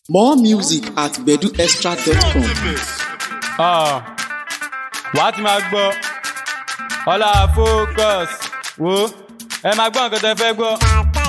More music at beduextra.com. Ah, wàá ti máa gbọ́ ọlá focus wo ẹ máa gbọ́ nǹkan tẹ́ fẹ́ gbọ́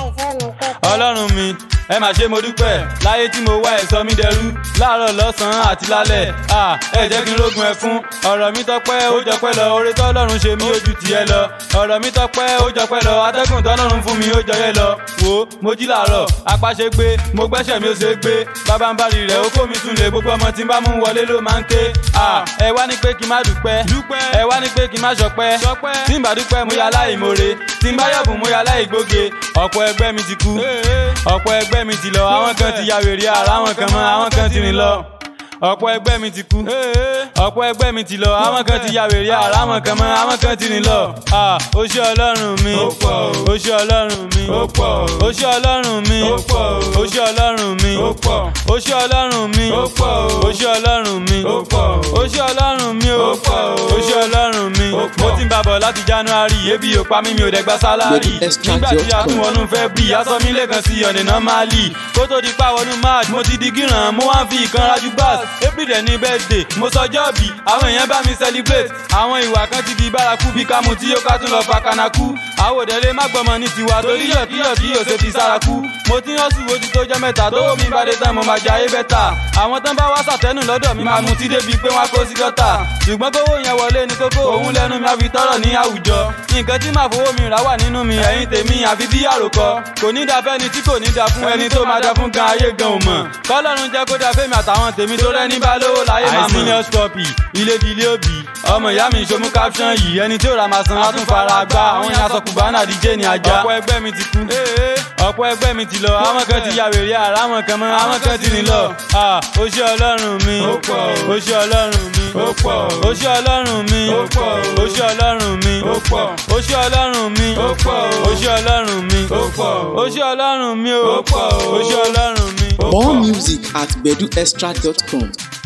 ọlọ́run mi ẹ máa ṣe mo dúpẹ́ láyé tí mo wá ẹ̀ sọ mí dẹrú láàárọ̀ lọ́sàn-án àti lálẹ́ Ah, ẹ jẹ́ kí n rógun ẹkún ọ̀rọ̀ mi tọpẹ́ ó jọpẹ́ lọ oore tọ́lọ́run ṣe mí ojú tiẹ̀ lọ ọ̀rọ̀ mi tọpẹ́ ó jọpẹ́ lọ atẹ́gùn tọ́lọ́run fún mi ó jọyẹ lọ wo mo jí làárọ̀ apá ṣe gbé mo gbẹ́sẹ̀ mi ó ṣe gbé bàbá ń bari rẹ̀ ó kó mi tún lè gbogbo ọmọ tí n bá mú wọlé ló máa ń ké Ah, ẹ wá ní pé kí n má dúpẹ́ ẹ wá ní pé kí n má ṣọpẹ́ tí n bá dúpẹ́ mo yà láìmoore tí n bá yọ̀bùn mo yà láìgbóge ọ̀pọ̀ ẹgbẹ́ mi ti kú ọ̀pọ̀ ẹgbẹ́ mi ti lọ àwọn kan ti ya wèrè ara àwọn kan mọ́ àwọn kan ti rìn lọ ọ̀pọ̀ ẹgbẹ́ mi ti kú ọ̀pọ̀ ẹgbẹ́ mi ti lọ àwọn kan ti ya wèrè ara àwọn kan mọ́ àwọn kan ti rìn lọ Ah, ó ṣé ọlọ́run mi ó ṣé ọlọ́run mi ó ṣé ọlọ́run mi ó ṣé ọlọ́run mi ó ṣé ọlọ́run mi ó ṣé ọlọ́run mi ó ṣé ọlọ́run mi ó ó ṣé ọlọ́run mi mo ti ń bàbọ̀ láti january ebi ò pa mí mi ò dẹ̀ gba sálárì nígbà tí a tún wọnú fẹ́ bí aṣọ mi lẹ́ẹ̀kan sí ọ̀nà normally kó tó di pa wọnú march mo ti di gíràn mo wá ń fi ìkanra ju gbàs april dẹ̀ ní birthday mo sọjọ́ bí àwọn èèyàn bá mi celebrate àwọn ìwà kan ti di bárakú bí kámú tí yóò ká tún lọ fa kanaku àwòdẹ̀lẹ̀ má gbọ́mọ ní tiwa torí yọ̀kíyọ̀ tí yóò ṣe fi sárakú mo ti ń hàn sùn ojú tó jẹ́ mẹ́ta tó mi bá dé tán mo máa jẹ ayé bẹ́tà àwọn tán bá wá sàtẹ́nù lọ́dọ̀ mi máa mu tí débi pé wọ́n á kó sí gọ́tà ṣùgbọ́n kówó yẹn wọlé ní kókó òun lẹ́nu mi á fi tọ́rọ̀ ní àwùjọ nǹkan tí màá fowó mi rà wà nínú mi ẹ̀yìn tèmi àfi bí àròkọ kò ní da fẹ́ni tí kò ní da fún ẹni tó máa da fún gan ayé gan ò mọ̀ kọ́lọ́run jẹ́ kó da fẹ́mi àtàwọn tèmi tó rẹ́ni bá lówó láyé máa mọ̀. àìsínior copy ilé di ilé òbí ọmọ ìyá mi ìṣomú caption yìí ẹni tí ò ra màsán á tún fara gbá àwọn yẹn aṣọ kùbánà díje ní ajá. ọ̀pọ̀ ẹgbẹ́ mi ti kú ọ̀pọ̀ ẹgbẹ́ mi ti lọ àwọn kan ti ya wèrè ara àwọn kan mọ́ àwọn kan ti rìn lọ. Ah, ó ṣé ọlọ́run mi ó ṣé ọlọ́run mi ó ṣé ọlọ́run mi ó ṣé ọlọ́run mi ó ṣé ọlọ́run mi ó ṣé ọlọ́run mi ó ṣé ọlọ́run mi ó ṣé ọlọ́run mi. More music at beduextra.com.